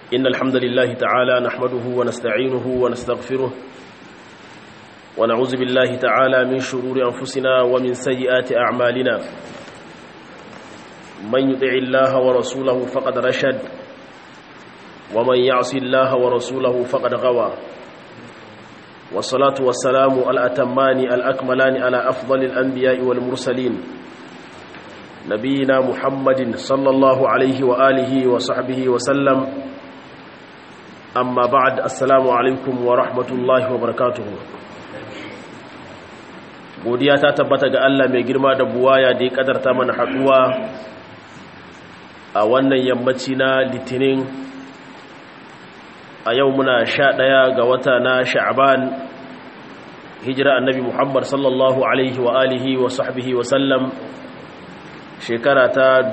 إن الحمد لله تعالى نحمده ونستعينه ونستغفره ونعوذ بالله تعالى من شرور أنفسنا ومن سيئات أعمالنا من يطع الله ورسوله فقد رشد ومن يعص الله ورسوله فقد غوى والصلاة والسلام الأتمان الأكملان على أفضل الأنبياء والمرسلين نبينا محمد صلى الله عليه وآله وصحبه وسلم أما بعد السلام عليكم ورحمة الله وبركاته godiya ta tabbata ga Allah mai girma da buwaya da ya kadarta mana haduwa a wannan yammaci na litinin a yau muna sha ɗaya ga wata na sha'aban hijira annabi muhammad sallallahu alaihi wa alihi wa sahbihi wa sallam shekara ta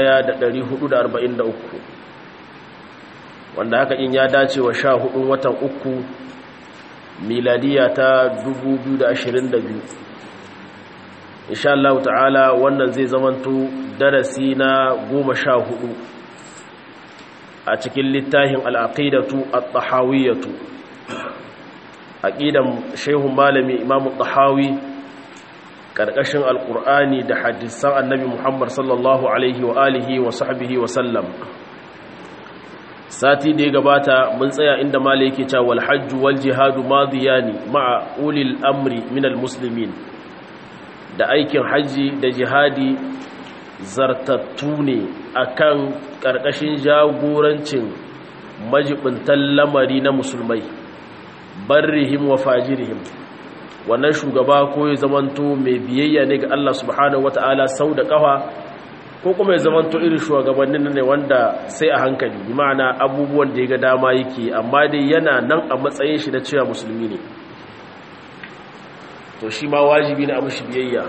1443 wanda haka in ya dace wa sha hudun watan uku miladiya ta 2022 insha Allah ta'ala wannan zai zamanto darasi na goma sha hudu a cikin littafin al'aqidatu at-tahawiyatu aqidan shehun malami imam at-tahawi karkashin alqur'ani da hadisan annabi Muhammad sallallahu alaihi wa alihi wa sahbihi wa sallam sati da ya gabata mun tsaya inda malai yake cewa wal hajj wal jihadu madiyani ma'a ulil amri min al-muslimin da aikin hajji da jihadi zartattu ne akan ƙarƙashin jagorancin majibintan lamari na musulmai barrihim wa fajirihim wannan shugaba ko ya zamanto mai biyayya ne ga Allah subhanahu wata'ala sau da ƙafa ko kuma ya zamanto irin shugabannin ne wanda sai a hankali bi ma'ana abubuwan da ya ga dama yake amma dai yana nan a matsayin shi da cewa musulmi ne to shi ma wajibi ne a mushi biyayya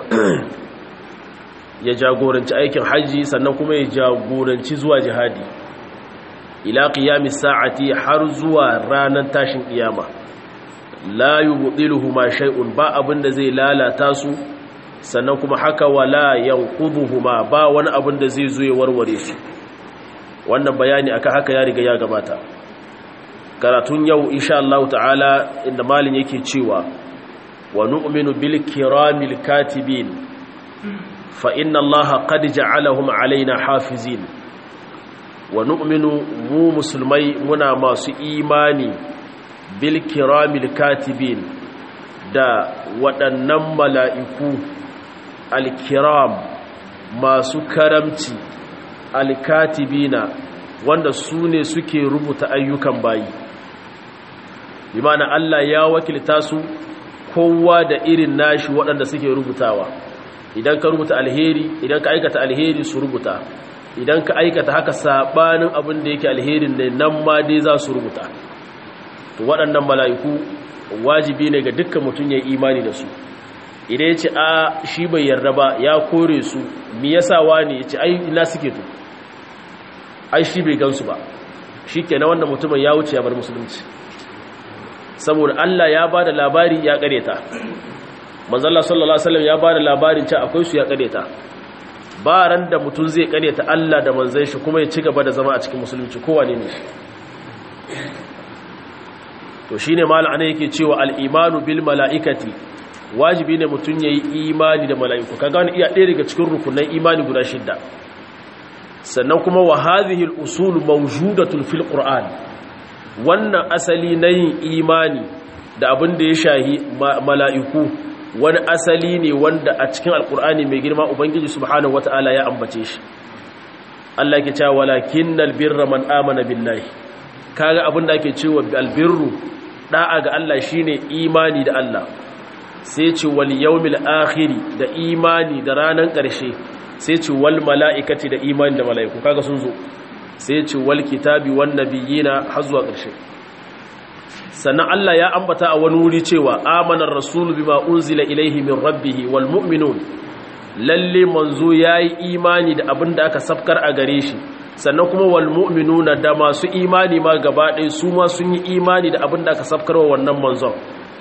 ya jagoranci aikin hajji sannan kuma ya jagoranci zuwa jihadi ila qiyamis sa'ati har zuwa ranar tashin kiyama la yubdiluhu ma shay'un ba abin da zai lalata su sannan kuma haka wala yanquduhuma ba wani abin da zai zo ya warware su wannan bayani aka haka ya riga ya gabata karatun yau insha Allah ta'ala inda malin yake cewa wa nu'minu bil kiramil katibin fa inna allaha qad ja'alahum alaina hafizin wa nu'minu mu musulmai muna masu imani bil kiramil katibin da waɗannan mala'iku alkiram masu karamci alkatibina wanda su ne suke rubuta ayyukan bayi bi mana Allah ya wakilta su kowa da irin nashi waɗanda suke rubutawa idan ka rubuta alheri idan ka aikata alheri su rubuta idan ka aikata haka sabanin abin da yake alherin ne nan ma dai za su rubuta to waɗannan mala'iku wajibi ne ga dukkan mutum ya imani da su idan ya ce a shi bai yarda ba ya kore su mi yasa wani ya ce ai ina suke to ai shi bai gansu ba shi ke na wannan mutumin ya wuce ya bar musulunci saboda Allah ya ba da labari ya kareta manzala sallallahu alaihi wasallam ya ba da labarin cewa akwai su ya kareta ba ran da mutum zai kareta Allah da manzon shi kuma ya ci gaba da zama a cikin musulunci kowa ne ne to shine malam ana yake cewa al-imanu bil mala'ikati wajibi ne mutum yayi imani da mala'iku kaga wani iya ɗaya daga cikin rukunan imani guda shidda sannan kuma wa hadhihi al-usul mawjudatun fil qur'an wannan asali na yin imani da abin da ya shahi mala'iku wani asali ne wanda a cikin alkur'ani mai girma ubangiji subhanahu wata'ala ya ambace shi Allah ke cewa walakin albirra man amana billahi kaga abin da ake cewa albirru da'a ga Allah shine imani da Allah sai ce wal yawmil akhir da imani da ranan ƙarshe sai ce wal mala'ikati da imani da mala'iku kaga sun zo sai ce wal kitabi wan nabiyina har zuwa ƙarshe sannan Allah ya ambata a wani wuri cewa amanar rasulu bima unzila ilaihi min rabbihi wal mu'minun lalle manzo yayi imani da abin da aka safkar a gare shi sannan kuma wal mu'minuna da masu imani ma gaba ɗaya su ma sun yi imani da abin da aka safkar wa wannan manzon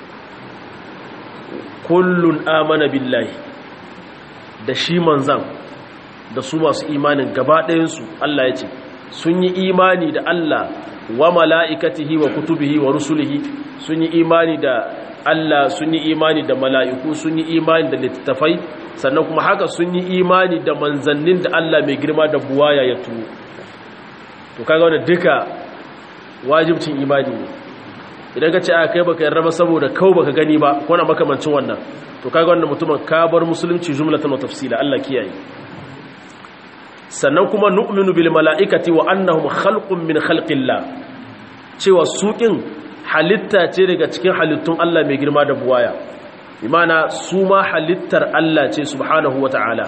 kullun amana billahi da shi manzan da su masu imanin gaba ɗayansu Allah ya ce sun yi imani da Allah wa mala'ikatihi wa kutubihi wa rusulihi sun yi imani da Allah sun yi imani da mala'iku sun yi imani da littattafai sannan kuma haka sun yi imani da manzannin da Allah mai girma da buwaya ya tuwo to kaga wanda duka wajibcin imani ne idan ka ce a kai baka yarda ba saboda kau baka gani ba ko na makamancin wannan to kaga wannan mutumin ka bar musulunci jumlatan wa tafsila Allah kiyaye sannan kuma nu'minu bil mala'ikati wa annahum khalqun min khalqillah cewa suƙin halitta ce daga cikin halittun Allah mai girma da buwaya imana su ma halittar Allah ce subhanahu wa ta'ala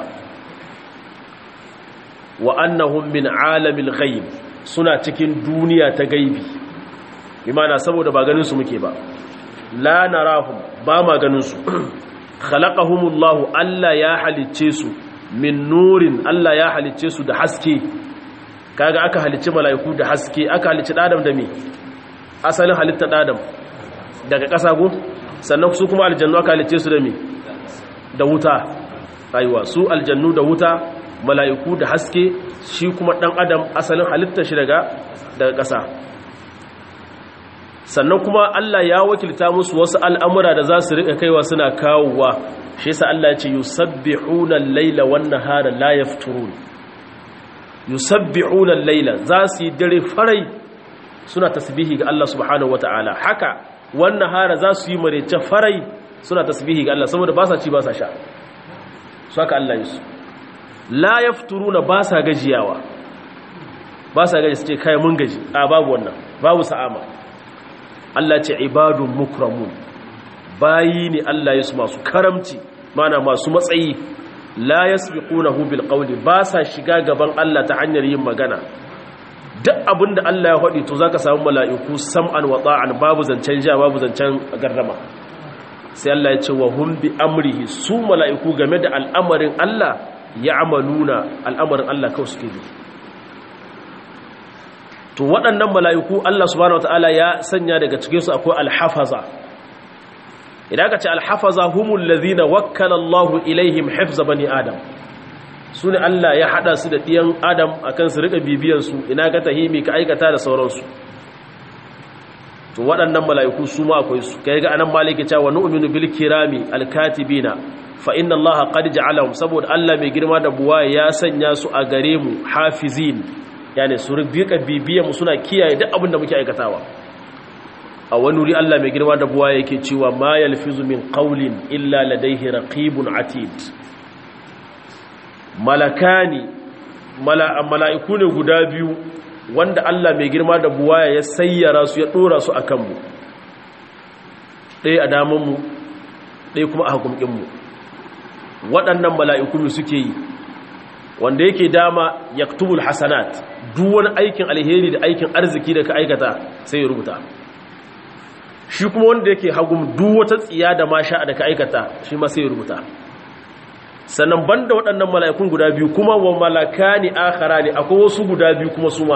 wa annahum min alamil ghaib suna cikin duniya ta gaibi imana saboda ba ganin su muke ba la narahum ba ma ganin su khalaqahumullahu Allah ya halicce su min nurin Allah ya halicce su da haske kaga aka halicci mala'iku da haske aka halicci adam da me asalin halittar adam daga ƙasa go sannan su kuma aljannu aka halicce su da me da wuta aiwa su aljannu da wuta mala'iku da haske shi kuma dan adam asalin halittar shi daga daga ƙasa sannan kuma Allah ya wakilta musu wasu al'amura da za su riƙa kaiwa suna kawowa shi yasa Allah ya ce yusabbihuna al-laila wan-nahara la yafturun yusabbihuna al-laila za su yi dare farai suna tasbihi ga Allah subhanahu wataala haka wan-nahara za su yi marece farai suna tasbihi ga Allah saboda ba sa ci ba sa sha su haka Allah yi su la yafturuna ba sa gajiyawa ba sa gaji su ce kai mun gaji a babu wannan babu sa'ama Allah ce ibadun mukramun bayi ne Allah ya su masu karamci mana masu matsayi la yasbiqunahu bil qawli ba sa shiga gaban Allah ta hanyar yin magana duk abinda Allah ya faɗi to zaka samu mala'iku sam'an wa ta'an babu zancen ja babu zancen garrama sai Allah ya ce wa hum bi amrihi su mala'iku game da al'amarin Allah ya'maluna al'amarin Allah kawai suke bi to waɗannan mala'iku Allah subhanahu wataala ya sanya daga cikin su akwai alhafaza idan aka ce alhafaza humul ladhina wakkala Allahu ilaihim hifza bani adam sune Allah ya hada su da diyan adam akan su rika bibiyan su ina ka tahimi ka aikata da sauransu to waɗannan mala'iku su ma akwai su kai ga anan maliki cewa nu'minu bil kirami alkatibina fa inna allaha qad ja'alahum saboda Allah mai girma da buwa ya sanya su a gare mu hafizin yani su rika bibiyan mu suna kiyaye duk abin da muke aikatawa a wani wuri Allah mai girma da buwa yake cewa ma yalfizu min qawlin illa ladayhi raqibun atid malakani mala'iku ne guda biyu wanda Allah mai girma da buwa ya sayyara su ya dora su akan mu ɗaya a daman mu ɗaya kuma a hakumkin mu waɗannan mala'iku suke yi wanda yake dama yaktubul hasanat duk wani aikin alheri da aikin arziki da ka aikata sai ya rubuta shi kuma wanda yake hagum duk wata tsiya da masha da ka aikata shi ma sai ya rubuta sannan banda waɗannan mala'ikun guda biyu kuma wa malakani akhara ne akwai wasu guda biyu kuma su ma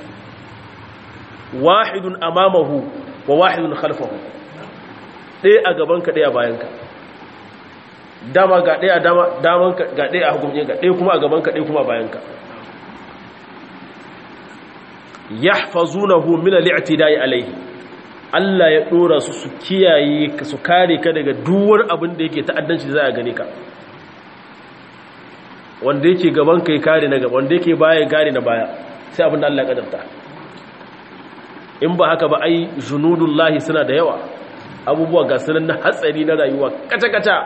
wahidun amamahu wa wahidun khalfahu ɗaya a gabanka ɗaya bayanka dama ga ɗaya daman ga ɗaya a hukumce ga ɗaya kuma a gabanka ɗaya kuma a bayanka yahfazunahu min al-i'tida'i alayhi Allah ya dora su su kiyaye ka su kare ka daga duwar abin da yake ta'addanci za a gane ka wanda yake gaban kai kare na gaba wanda yake baya kare na baya sai abin da Allah ya kadarta in ba haka ba ai junudullahi suna da yawa abubuwa ga sunan na hatsari na rayuwa kaca-kaca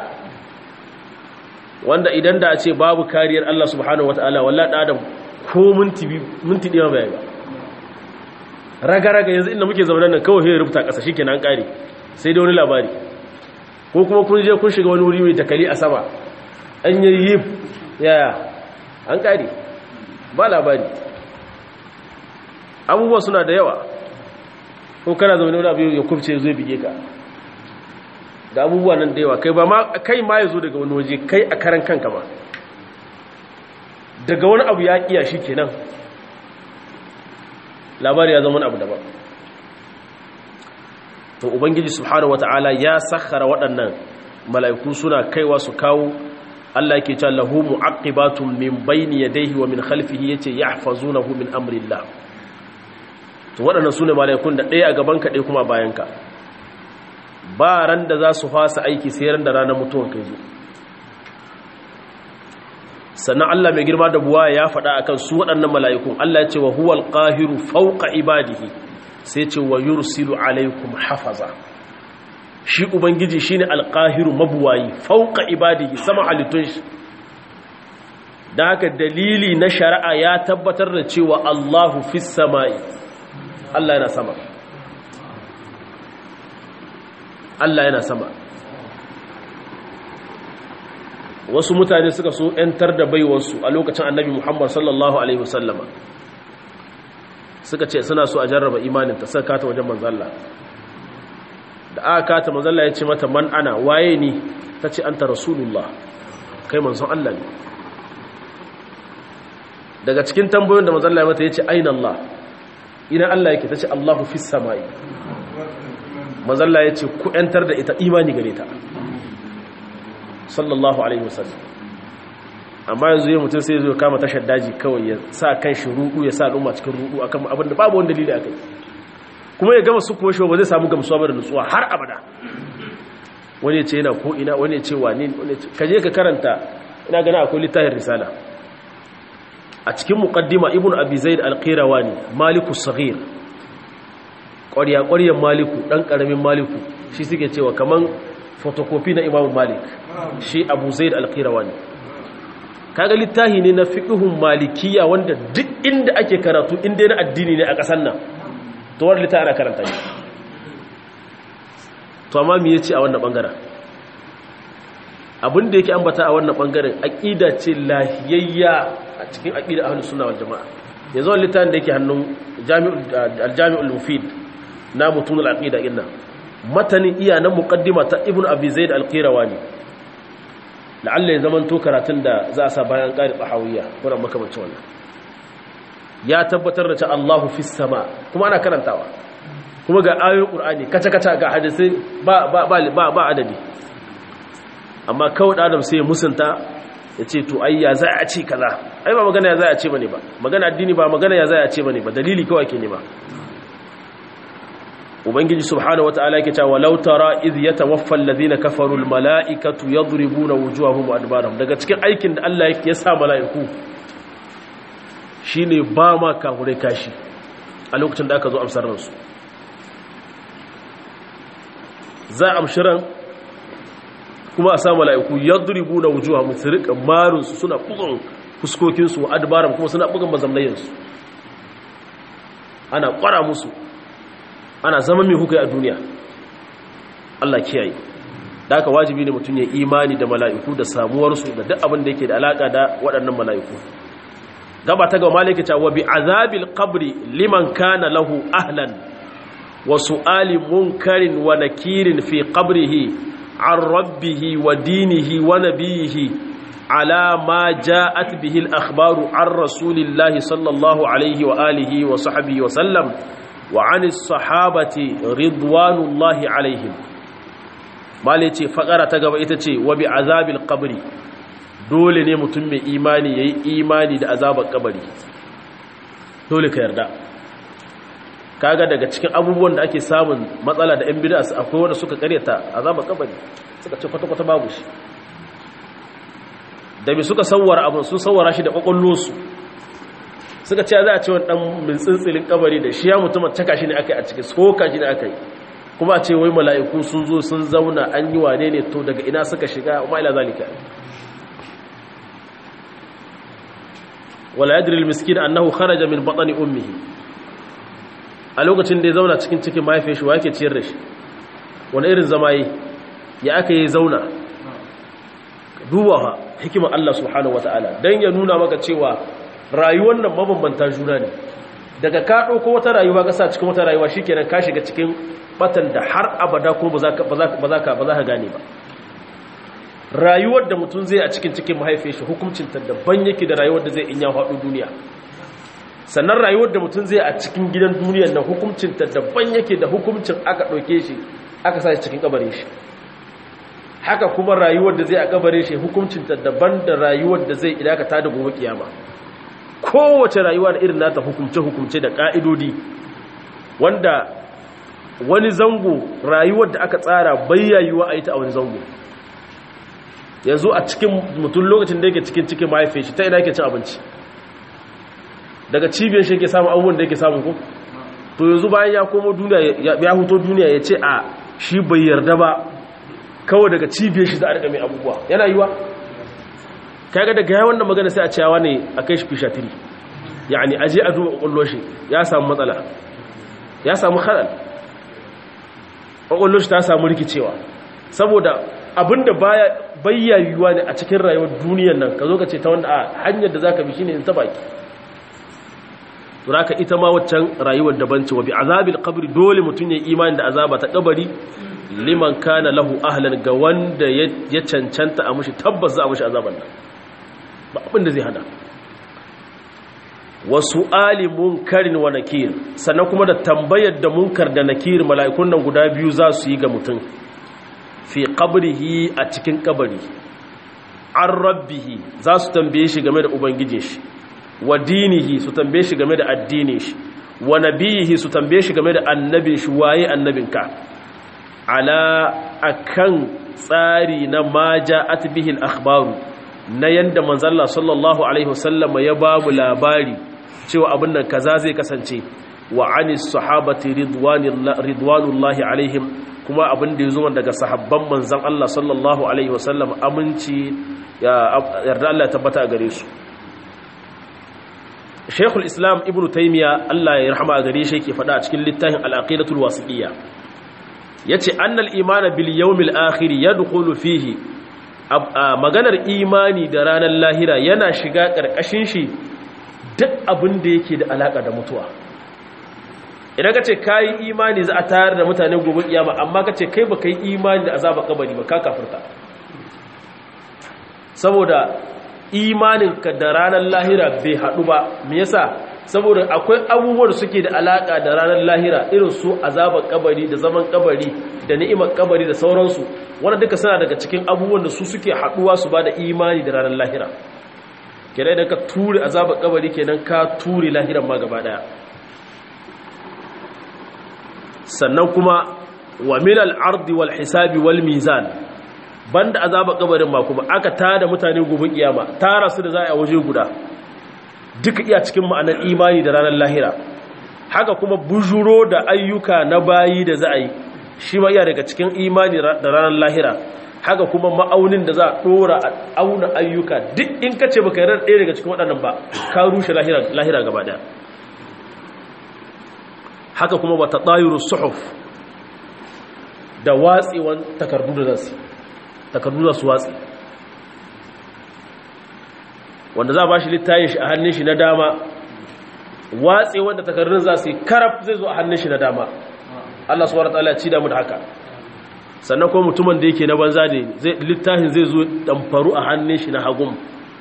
wanda idan da a ce babu kariyar Allah subhanahu wataala wallahi adam ko minti minti ɗaya bai ba raga-raga yanzu inda muke zama nan kawai rubuta ƙasa shi kenan ƙari sai da wani labari ko kuma kun je kun shiga wani wuri mai takali a sama an yi yi yaya an ƙari ba labari abubuwa suna da yawa ko kana zama wani abu ya kubce zai bige ka da abubuwa nan da yawa kai ba ma kai ma ya zo daga wani waje kai a karan kanka ma daga wani abu ya ƙiya shi kenan labari ya zama wani abu daban to ubangiji subhanahu wata'ala ya sakhara waɗannan mala'iku suna kaiwa su kawo Allah yake cewa lahu mu'aqibatun min bayni yadayhi wa min khalfihi yace yahfazunahu min amrillah to waɗannan sune malaikun da ɗaya a gaban ka ɗaya kuma bayan ka ba ran da za su fasa aiki sai ran da ranar mutuwan kai zo sannan Allah mai girma da buwa ya faɗa akan su waɗannan mala'ikun Allah ya ce wa huwal qahiru fawqa ibadihi sai ce wa yursilu alaikum hafaza shi ubangiji shine alqahiru mabuwayi fawqa ibadihi sama halittun shi dan haka dalili na shari'a ya tabbatar da cewa Allahu fis samai Allah yana sama Allah yana sama wasu mutane suka so ‘yantar da baiwarsu a lokacin annabi Muhammad sallallahu Alaihi wasallama suka ce suna so a jarraba imaninta suka kata wajen manzalla da aka kata manzalla ya ce mata man ana waye ni ta ce an ta rasulullah kai manzon Allah ne daga cikin tambayoyin da manzalla ya mata ya ce ainihin Allah ina Allah yake ta ce Allahu fi sama'i manzalla ya ce ku ‘yantar da ita imani gare ta sallallahu alaihi wasallam amma yanzu yin mutum sai zo kama tashar daji kawai ya sa kan shi rudu ya sa al'umma cikin rudu akan abin da babu wani dalili akai kuma ya gama su kuma shi ba zai samu gamsuwa ba da nutsuwa har abada wani ya ce yana ko ina wani ya ce wani wani ka je ka karanta ina gana akwai littafin risala a cikin muqaddima ibnu abi zaid al-qirawani maliku saghir ƙwarya ƙwaryan maliku dan karamin maliku shi suke cewa kaman fotokofi na imamu malik shi abu zaid al-qirawani kaga littahi ne na fiqhun malikiya wanda duk inda ake karatu inda na addini ne a kasan nan to wannan littafi ana karanta shi to amma me yace a wannan bangaren abin da yake ambata a wannan bangaren aqida ce lahiyayya a cikin aqida ahlus sunna wal jamaa yanzu wannan littafin da yake hannun jami'ul al-jami'ul mufid na mutunul aqida inna matanin iya na muqaddima ta ibnu abi zaid al-qirawani la'alla ya zaman to karatun da za a sa bayan qari tahawiyya kuma makamancin wannan ya tabbatar da cewa Allahu fis sama kuma ana karantawa kuma ga ayoyin qur'ani kaca kaca ga hadisi ba ba ba ba adadi amma kawai da adam sai ya musunta ya ce to ai ya za a ce kaza ai ba magana ya za a ce bane ba magana addini ba magana ya za a ce bane ba dalili kawai ke nema ubangiji subhanahu wataala yake cewa law tara idh yatawaffa alladhina kafaru almalaikatu yadribuna wujuhahum wa adbarahum daga cikin aikin da Allah ya sa malaiku shine ba ma kafurai kashi a lokacin da aka zo amsar ransu za a amshiran kuma a sa malaiku yadribuna wujuhahum su rika marun su suna bugun fuskokin su wa adbarahum kuma suna bugun mazamnayin su ana kwara musu ana zama mai hukai a duniya Allah kiyaye da aka wajibi ne mutum ya imani da mala'iku da samuwarsu da duk abin da yake da alaka da waɗannan mala'iku gaba ta gaba malaka ta wa bi azabil qabri liman kana lahu ahlan wa su'ali munkarin wa nakirin fi qabrihi an rabbihi wa dinihi wa nabiyihi ala ma ja'at bihi al-akhbaru an rasulillahi sallallahu alaihi wa alihi wa sahbihi wa sallam وعن الصحابة رضوان الله عليهم mali ce fakara ta gaba ita ce wa bi azabil qabri dole ne mutum mai imani yayi imani da azabar kabari dole ka yarda kaga daga cikin abubuwan da ake samun matsala da 'yan bid'a akwai wanda suka karyata azabar kabari suka ce kwata-kwata babu shi da bi suka sawwara abin sun sawwara shi da kwakwallosu suka ce za a ce wani dan min tsintsirin kabari da shi ya mutum caka shi ne aka yi a cikin soka shi ne aka yi kuma a ce wai mala'iku sun zo sun zauna an yi wane ne to daga ina suka shiga ma ila zalika wala yadri almiskin annahu kharaja min batni ummihi a lokacin da ya zauna cikin cikin mahaifiyar shi wa yake ciyar da shi wani irin zama yi ya aka yi zauna duba hikimar Allah subhanahu wataala dan ya nuna maka cewa rayuwar nan mabambanta juna ne daga ka ɗauko wata rayuwa ka sa cikin wata rayuwa shi kenan ka shiga cikin batan da har abada ko ba za ka gane ba rayuwar da mutum zai a cikin cikin mahaifin shi hukuncinta daban yake da rayuwar da zai in ya haɗu duniya sannan rayuwar da mutum zai a cikin gidan duniyar na hukuncinta daban yake da hukuncin aka ɗauke shi aka sa shi cikin kabarin shi haka kuma rayuwar da zai a kabarin shi hukuncin ta daban da rayuwar da zai idan ka tada gobe kiyama kowace rayuwa da irin nata hukumce hukumce da ka'idodi wanda wani zango rayuwar da aka tsara bayyayuwa a yi ta a wani zango yanzu a cikin mutum lokacin da yake cikin cikin mahaifin shi ta ina yake cin abinci daga cibiyar shi yake samun abubuwan da yake samun ko to yanzu bayan ya komo duniya ya huto duniya ya ce a shi bai yarda ba kawai daga cibiyar shi za a riƙa mai abubuwa yana yiwa kaga daga ya wannan magana sai a cewa ne a kai shi fishatiri yani aje a duba ƙwallo shi ya samu matsala ya samu halal ƙwallo shi ta samu rikicewa saboda abinda baya bayyayuwa ne a cikin rayuwar duniyar nan ka zo ka ce ta wanda a hanyar da za ka bi shi ne ta baki turaka ita ma waccan rayuwar daban ce wa bi azabil qabri dole mutum ya imani da azaba ta kabari liman kana lahu ahlan ga wanda ya cancanta a mushi tabbas za a mushi azaban nan ba abin da zai hada wasu ali munkarin wa nakir sannan kuma da tambayar da munkar da nakir mala'ikun nan guda biyu za su yi ga mutum fi qabrihi a cikin kabari an rabbihi za su tambaye shi game da ubangijin shi wa dinihi su tambaye shi game da addinin shi wa nabiyihi su tambaye shi game da annabin shi waye annabinka ala akan tsari na ma ja'at bihi al-akhbaru na yanda manzalla sallallahu alaihi wasallam ya ba mu labari cewa abin nan kaza zai kasance wa anis sahabati ridwanullahi alaihim kuma abin da yazo daga sahabban manzon Allah sallallahu alaihi wasallam aminci ya yarda Allah ya tabbata a gare su Sheikhul Islam Ibn Taymiyyah Allah ya rahama a gare shi yake faɗa a cikin littafin Al-Aqidatul Wasitiyya yace annal imana bil yawmil akhir yadkhulu fihi maganar imani da ranar lahira yana shiga karkashin shi duk abin da yake da alaka da mutuwa idan ka ce ka yi imani za a tayar da mutane gobe kiyama amma ka ce kai ba ka yi imani da azaba kabari ba ka kafirta saboda imaninka da ranar lahira bai haɗu ba me yasa saboda akwai abubuwan suke da alaka da ranar lahira irin su azabar kabari da zaman kabari da ni'imar kabari da sauransu wanda duka suna daga cikin abubuwan da su suke haɗuwa su ba da imani da ranar lahira kenan idan ka ture azabar kabari kenan ka ture lahiran ma gaba daya sannan kuma wa milal ardi wal hisabi wal mizan banda azabar kabarin ma kuma aka tada mutane gobe kiyama tara su da za a waje guda duka iya cikin ma'anar imani da ranar lahira haka kuma bujuro da ayyuka na bayi da za a yi shi ma iya daga cikin imani da ranar lahira haka kuma ma'aunin da za a dora a auna ayyuka duk in ka ce baka yarar ɗaya daga cikin waɗannan ba ka rushe lahira gaba ɗaya haka kuma wata ɗayuru suhuf da watsewan takardu da zasu takardu da su watsi wanda za a ba shi littayin shi a hannun shi na dama watse wanda takardun za su yi karaf zai zo a hannun shi na dama Allah su wara ta'ala ci damu da haka sannan kuma mutumin da yake na banza ne littafin zai zo damfaru a hannun shi na hagun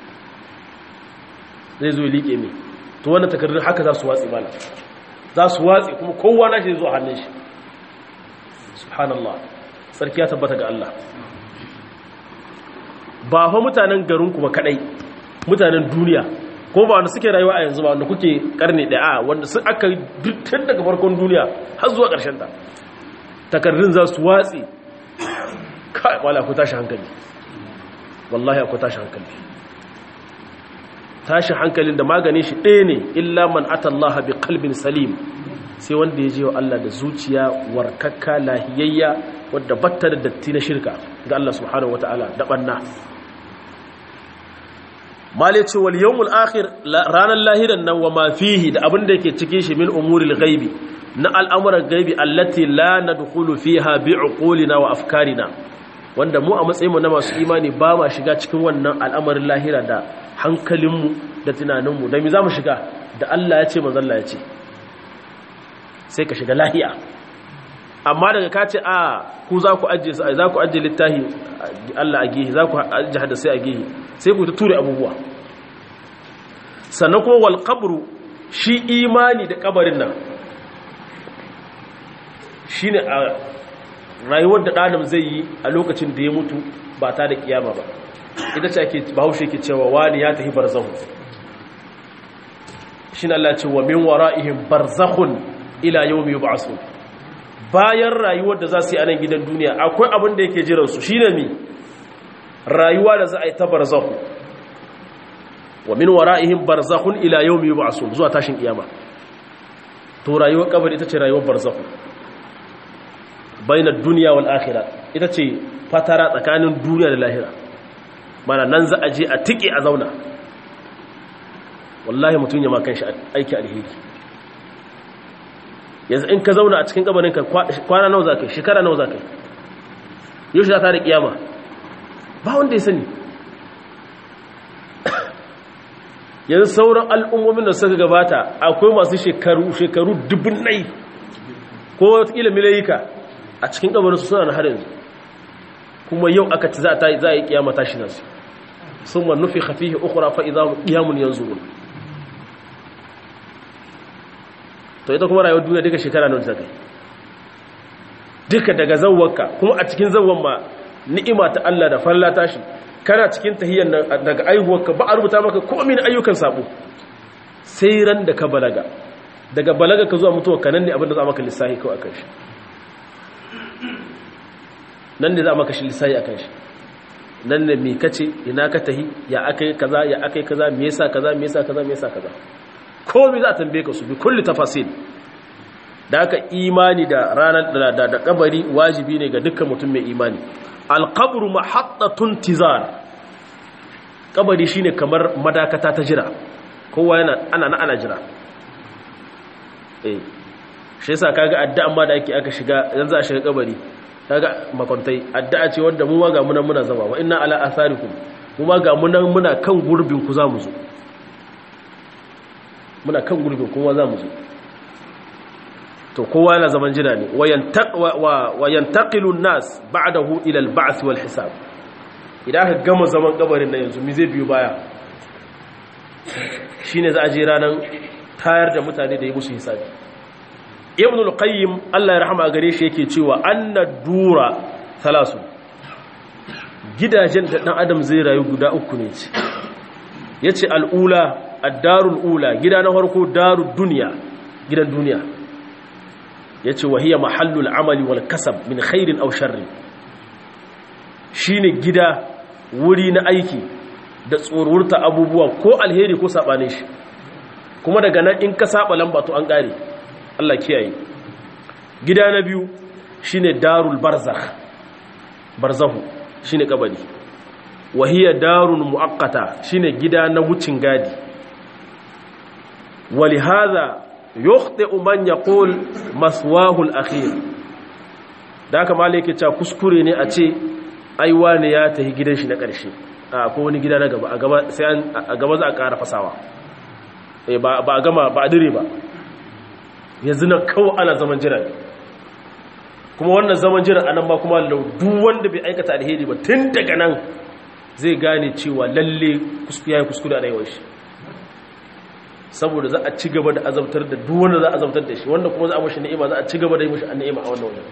zai zo liƙe mai to wannan takardun haka za su watsi mana za su watsi kuma kowa na shi zai zo a hannun shi subhanallah sarki ya tabbata ga Allah ba fa mutanen garin kuma kadai mutanen duniya ko ba wanda suke rayuwa a yanzu ba wanda kuke karni daya wanda sun aka tun daga farkon duniya har zuwa ƙarshen ta takardun za su watsi kai wala ku tashi hankali wallahi ku tashi hankali tashi hankalin da maganin shi ɗaya ne illa man atallaha bi qalbin salim sai wanda ya je wa Allah da zuciya warkakka lahiyayya wadda batta da datti na shirka ga Allah subhanahu wataala da banna male ce wal yawmul akhir ranar lahiran nan wa ma fihi da abin da yake cikin shi min umuril ghaibi na al'amuran gaibi allati la nadkhulu fiha bi uqulina wa afkarina wanda mu a matsayin mu na masu imani ba ma shiga cikin wannan al'amarin lahira da hankalinmu da tunaninmu da me za mu shiga da Allah ya ce manzon Allah ya ce sai ka shiga lahiya amma daga ka ce a ku za ku ajiye su za ku ajiye littahi Allah a gihi za ku ajiye hadasai a gihi sai ku ta ture abubuwa sannan kuma wal qabru shi imani da kabarin nan shine a rayuwar da ɗanam zai yi a lokacin da ya mutu ba ta da kiyama ba ita ce ake bahaushe ke cewa wani ya tafi barzahu shi na Allah ce wa min wara'ihim barzakhun ila yawmi yub'asun bayan rayuwar da za su yi a nan gidan duniya akwai abin da yake jiran su shine mi rayuwa da za a yi ta barzakhu wa min wara'ihim barzakhun ila yawmi yub'asun zuwa tashin kiyama to rayuwar kabari ita ce rayuwar barzakhu bainar duniya wal akhirah ita ce fatara tsakanin duniya da lahira mana nan za a je a tike a zauna wallahi mutum ya ma kanshi aiki alheri yanzu in ka zauna a cikin kabarin ka kwana nawa za ka yi shekara nawa za ka yi yau shi za ta da kiyama ba wanda ya sani yanzu sauran al'ummomin da suka gabata akwai masu shekaru shekaru dubun nai ko watakila milayika a cikin kabarin su suna na har yanzu kuma yau aka ci za a yi kiyama tashi nasu sun ma nufi hafihi ukura fa'iza kiyamun yanzu to ita kuma rayuwar duniya duka shekara nan zakai duka daga zawwanka kuma a cikin zawwan ma ni'ima ta Allah da falla tashi kana cikin tahiyyar nan daga aihuwarka ba a rubuta maka komai na ayyukan sabo sai ran da ka balaga daga balaga ka zuwa mutuwa kanan ne abinda za maka lissahi kawai akan shi nan ne za maka shi lissahi akan shi nan ne me kace ina ka tahi ya akai kaza ya akai kaza me yasa kaza me yasa kaza me yasa kaza komai za a tambaye ka su bi kulli tafasil da aka imani da ranar da da kabari wajibi ne ga dukkan mutum mai imani alqabru mahattatun tizar kabari shine kamar madakata ta jira kowa yana ana na ana jira eh shi yasa kaga addu'an ma da ake aka shiga yanzu a shiga kabari kaga makwantai addu'a ce wanda mu ma ga munan muna zama wa inna ala atharikum mu ma ga munan muna kan gurbin ku zamu zo muna kan gurbin kuma za mu zo to kowa yana zaman jira ne wa yantaqilu an-nas ba'dahu ila al-ba'th wal hisab idan aka gama zaman kabarin nan yanzu mi zai biyo baya shine za a je ranan tayar da mutane da yi musu hisabi ibn al-qayyim Allah ya rahama gare shi yake cewa anna dura thalasu gidajen da dan adam zai rayu guda uku ne ce yace al-ula ad-darul ula gida na farko darud dunya gidan duniya yace wa hiya mahallul amali wal kasab min khairin aw sharrin shine gida wuri na aiki da tsorurta abubuwa ko alheri ko sabane shi kuma daga nan in ka saba lamba to an kare Allah kiyaye gida na biyu shine darul barzakh barzahu shine kabari wa hiya darun muaqqata shine gida na wucin gadi ولهذا يخطئ من يقول مسواه الاخير da haka malai cewa kuskure ne a ce ai wani ya tafi gidan shi na ƙarshe a ko wani gida na gaba a gaba sai an a gaba za a ƙara fasawa eh ba ba a gama ba a dire ba yanzu na kawo ana zaman jira ne kuma wannan zaman jira anan ma kuma duk wanda bai aikata alheri ba tun daga nan zai gane cewa lalle kuskure yayi kuskure a rayuwar shi saboda za a ci gaba da azabtar da duk wanda za a azabtar da shi wanda kuma za a mashi ni'ima za a ci gaba da yi mashi ni'ima a wannan wajen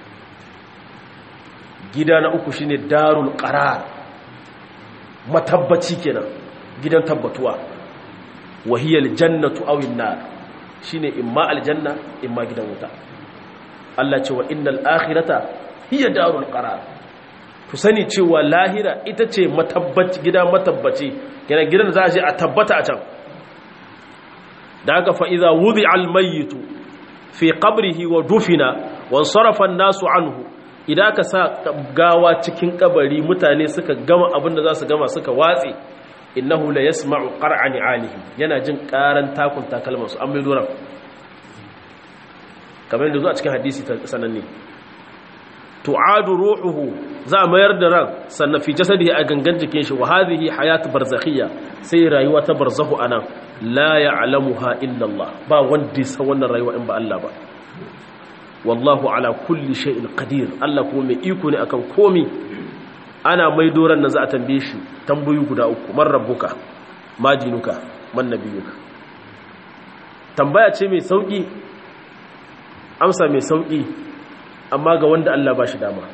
gida na uku shine darul qarar matabbaci kenan gidan tabbatuwa wahiyal jannatu aw nar shine imma aljanna imma gidan wuta Allah ce wa innal akhirata hiya darul qarar ku sani cewa lahira ita ce matabbaci gida matabbaci kenan gidan da za a je a tabbata a can da haka fa'iza wuzi almayitu fi ƙabrihi wa dufina wan sarrafan nasu anhu idan ka sa gawa cikin ƙabari mutane suka gama abinda za su gama suka watse innahu la yasma'u qar'ani alihim yana jin ƙaran takun takalman su an mai doran kamar yadda zuwa cikin hadisi ta sananne tu'adu ruhuhu za a mayar da ran sannan fi jasadihi a gangan jikin shi wa hadhihi hayatu barzakhiyya sai rayuwa ta barzahu anan la ya'lamuha illa Allah ba wanda ya san wannan rayuwa in ba Allah ba wallahu ala kulli shay'in qadir Allah kuma mai iko ne akan komi ana mai doran nan za a tambaye shi tambayoyi guda uku man rabbuka ma dinuka man nabiyuka tambaya ce mai sauki amsa mai sauki amma ga wanda Allah ba shi dama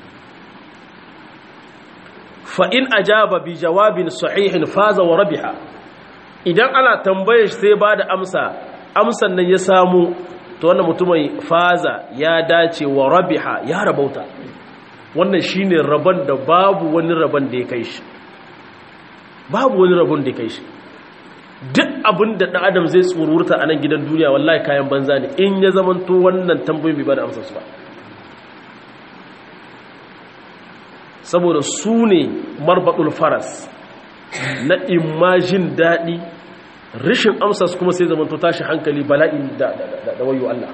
fa in ajaba bi jawabin sahihin faza wa rabiha idan ana tambaye shi sai ba da amsa amsan nan ya samu to wannan mutumin faza ya dace wa rabiha ya rabauta wannan shine rabon da babu wani rabon da ya kai shi babu wani rabon da ya kai shi duk abin da ɗan adam zai tsururta a nan gidan duniya wallahi kayan banza ne in ya zamanto wannan tambayin bai ba da amsarsu ba saboda su ne marbaɗul faras na imajin daɗi rishin amsarsu kuma sai zamanto tashi hankali bala'i da wayo Allah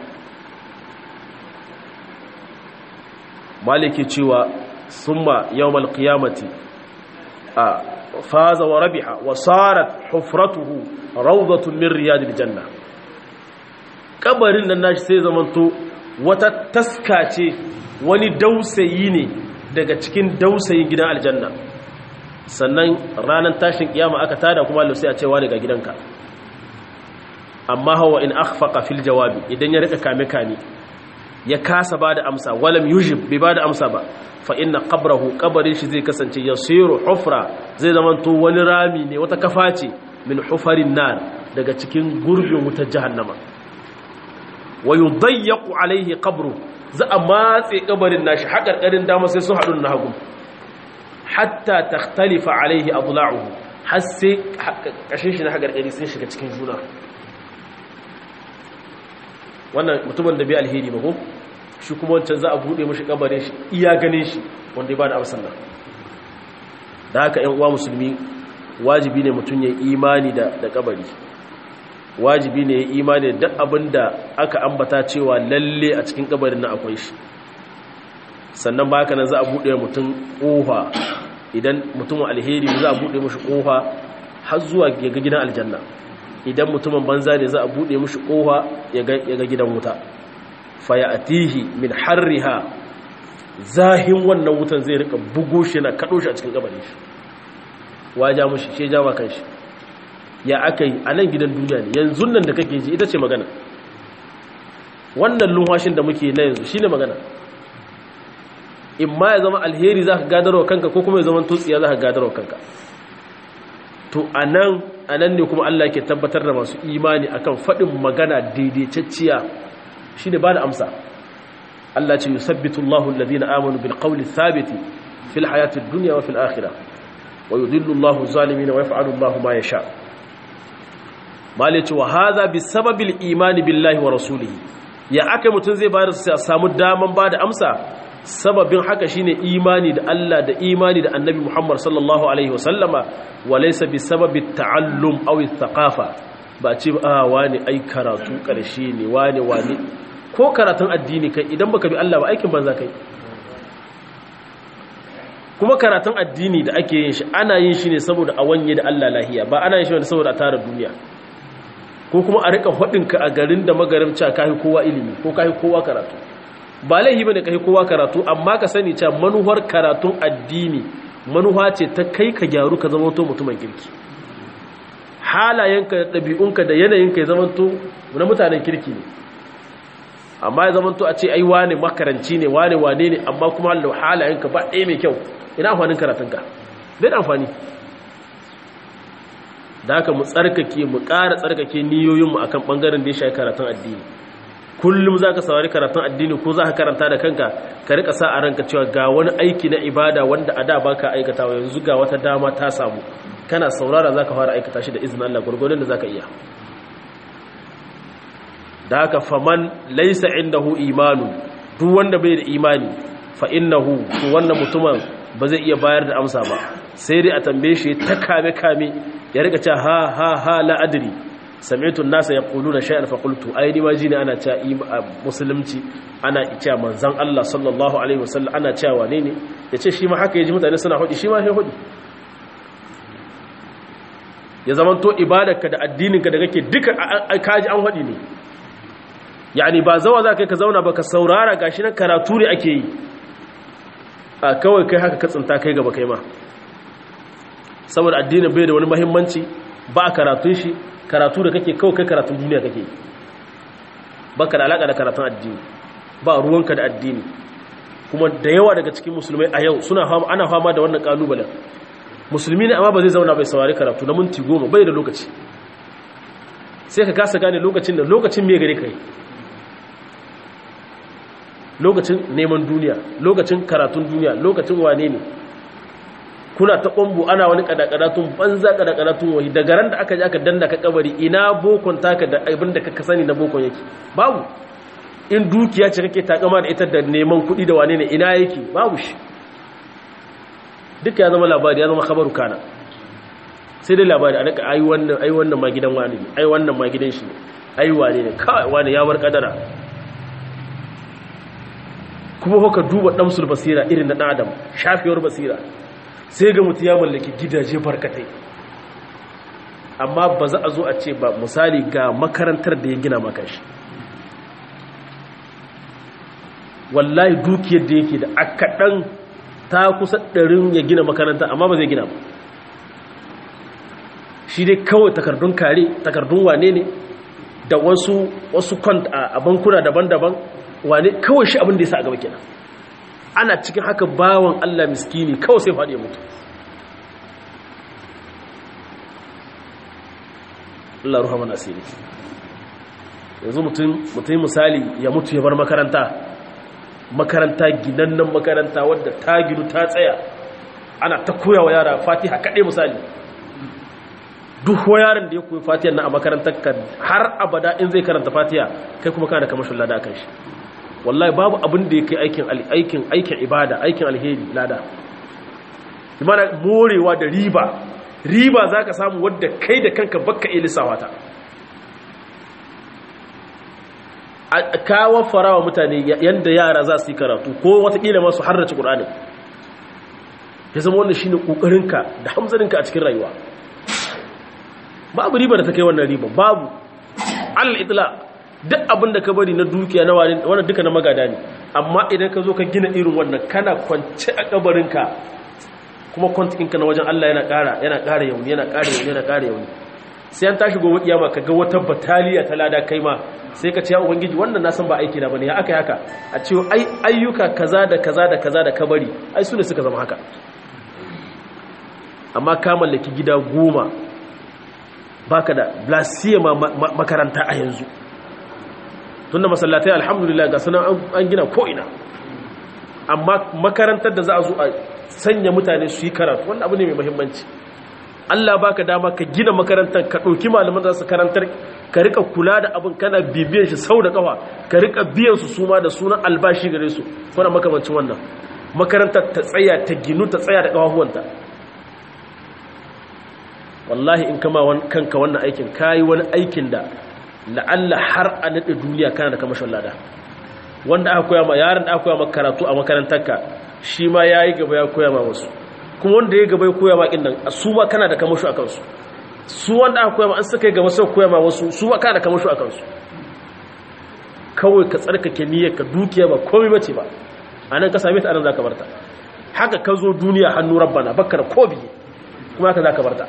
maliki cewa summa yawmal qiyamati a faza wa rabiha wa sarat hufratuhu rawdatun min riyadil janna kabarin nan nashi sai zamanto wata taska ce wani dausayi ne daga cikin dausayin gidan aljanna sannan ranar tashin kiyama aka tada kuma Allah sai a cewa daga gidanka amma hawa in akhfaqa fil jawabi idan ya rika kame kame ya kasa bada amsa walam yujib bai bada amsa ba fa inna qabrahu qabrin shi zai kasance yasiru hufra zai zamanto wani rami ne wata kafa ce min hufarin nar daga cikin gurbin wutar jahannama wa yudayyaqu alaihi qabru za a matse kabarin nashi hakarkarin dama sai sun hadu na hagu hatta takhtalifa alaihi adla'uhu har sai kashin shi na hakarkari sun shiga cikin juna wannan mutumin da bai alheri ba ko shi kuma wancan za a bude mashi kabarin shi iya ganin shi wanda ya ba da amsan nan da haka yan uwa musulmi wajibi ne mutum ya imani da da kabari wajibi ne ya imani da duk abin da aka ambata cewa lalle a cikin kabarin nan akwai shi sannan ba haka nan za a bude mutum kofa idan mutumin alheri za a bude mashi kofa har zuwa ga gidan aljanna idan mutumin banza ne za a bude mashi kofa ya ga gidan wuta fayatihi min harriha zahin wannan wutan zai rika bugo shi na kado shi a cikin gabanin shi waja mushi shi jawa kan shi ya akai a nan gidan duniya ne yanzu nan da kake ji ita ce magana wannan lumhashin da muke na yanzu shine magana in ma ya zama alheri za ka gadarwa kanka ko kuma ya zama tutsiya za ka gadarwa kanka to a nan a nan ne kuma Allah ke tabbatar da masu imani akan faɗin magana daidaitacciya shi ne ba da amsa Allah ce yusabbitu Allahu alladhina amanu bil qawli thabiti fil hayati dunya wa fil akhirah wa yudhillu Allahu zalimin wa yaf'alu Allahu ma yasha malice wa hadha bi sababil imani billahi wa rasulihi ya aka mutun zai bayar su samu daman ba da amsa sababin haka shine imani da Allah da imani da Annabi Muhammad sallallahu alaihi wa sallama wa laysa bi sababi ta'allum aw thaqafa ba ce a wani ai karatu karshe ne wani wani ko karatun addini kai idan baka bi Allah ba aikin banza kai kuma karatun addini da ake yin shi ana yin shi ne saboda a wanye da Allah lahiya ba ana yin shi ne saboda a tara duniya ko kuma a rika ka a garin da magarimci kai kowa ilimi ko kai kowa karatu ba laihi bane kai kowa karatu amma ka sani cewa manuwar karatun addini manuwa ce ta kai ka gyaru ka zama to mutumin kirki halayenka da ɗabi'unka da yanayinka ya zama to na mutanen kirki ne amma ya zama to a ce ai wane makaranci ne wane wane ne amma kuma halayenka ba ɗaya mai kyau ina amfanin karatunka bai da amfani da haka mu tsarkake mu ƙara tsarkake niyoyinmu akan ɓangaren da ya shafi karatun addini kullum za ka saurari karatun addini ko za ka karanta da kanka ka rika sa a ranka cewa ga wani aiki na ibada wanda a da ba ka aikatawa yanzu ga wata dama ta samu kana saurara za ka fara aikata shi da izinin Allah gwargwadon da za ka iya da haka faman laisa indahu imanu duk wanda bai da imani fa innahu to wannan mutumin ba zai iya bayar da amsa ba sai dai a tambaye shi ta kame kame ya rika cewa ha ha ha la adri sami'tu an-nasa yaquluna shay'an fa qultu ai ni ma ji ne ana cewa musulunci ana cewa manzon Allah sallallahu alaihi wasallam ana cewa wane ne yace shi ma haka yaji mutane suna hudi shi ma sai hudi ya zamanto ibadarka da addininka da kake duka kaji an hudi ne yani ba zawa za kai ka zauna ba ka saurara gashi na karatu ne ake yi a kawai kai haka ka tsinta kai gaba kai ma saboda addinin bai da wani mahimmanci ba a karatun shi karatu da kake kawai kai karatun duniya kake yi ba ka da alaƙa da karatun addini ba ruwanka da addini kuma da yawa daga cikin musulmai a yau suna ana fama da wannan kalubalen musulmi ne amma ba zai zauna bai saurari karatu na minti goma bai da lokaci sai ka kasa gane lokacin da lokacin me gare kai lokacin neman duniya lokacin karatun duniya lokacin wane ne kuna ta ƙwambo ana wani kadakadatun banza kadakadatun wahi daga ran da aka ji aka danda ka kabari ina bokon taka da abin da ka sani na bokon yake babu in dukiya ce kake takama da ita da neman kuɗi da wane ne ina yake babu shi duka ya zama labari ya zama khabaru kana sai dai labari a daga ai wannan ai wannan ma gidan wani ne ai wannan ma gidan shi ne ai wane ne kawai wani ya bar kadara kuma haka duba damsul basira irin na dan adam shafiyar basira sai ga mutu ya mallaki gidaje barkatai amma ba za a zo a ce ba misali ga makarantar da ya gina maka shi wallahi dukiyar da yake da akaɗan ta kusa ɗarin ya gina makaranta amma ba zai gina ba shi dai kawai takardun kare takardun wane ne da wasu wasu kwant a bankuna daban-daban wane kawai shi abin da ya sa a gaba kenan ana cikin haka bawan Allah miskini kawai sai faɗi ya mutu Allah ruha mana asiri yanzu mutum misali ya mutu ya bar makaranta makaranta ginannan makaranta wadda ta ginu ta tsaya ana ta koya wa yara fatiha kaɗai misali duk yaron da ya koyi fatiha na a makarantar ka har abada in zai karanta fatiha kai kuma kana da kamashin lada kan shi wallahi babu abin da ya kai aikin aikin aikin ibada aikin alheri lada imana morewa da riba riba za ka samu wadda kai da kanka bakka ilisawa ta a kawo farawa mutane yadda yara za su yi karatu ko watakila masu harrace ƙuranin ya zama wannan shi ne ƙoƙarinka da hamzarinka a cikin rayuwa babu riba da ta kai wannan riba babu alal itla duk abin da ka bari na dukiya na wannan duka na magada ne amma idan ka zo ka gina irin wannan kana kwance a kabarinka kuma kwantikinka na wajen Allah yana ƙara yana ƙara yauni yana ƙara yauni yana ƙara yauni sai an tashi gobe kiyama ka ga wata bataliya ta lada kai ma sai ka ce ya ubangiji wannan na san ba aiki na bane ya aka haka a ce ai ayyuka kaza da kaza da kaza da kabari ai su ne suka zama haka amma ka mallaki gida goma baka da blasiya makaranta a yanzu tunda masallatai alhamdulillah ga sanan an gina ko ina amma makarantar da za a zo a sanya mutane su yi karatu wanda abu ne mai muhimmanci Allah baka dama ka gina makarantar ka ɗauki malaman za su karantar ka rika kula da abin kana bibiyan shi sau da kafa ka rika biyan su suma da sunan albashi gare su kuna makamancin wannan makarantar ta tsaya ta ginu ta tsaya da kafafuwanta wallahi in kama kanka wannan aikin kayi wani aikin da la'alla har a naɗe duniya kana da kamashin lada wanda aka koya ma yaron da aka koya ma karatu a makarantarka shi ma ya yi gaba ya koya ma wasu kuma wanda ya gaba ya koya ma nan su ma kana da kamashu a kansu su wanda aka koya ma an suka yi gaba sai koya ma wasu su ma kana da kamashu a kansu kawai ka tsarkake niyyar ka dukiya ba komai bace ba a nan ka same ta anan za ka barta haka ka zo duniya hannu rabbana bakka da kobi kuma haka za ka barta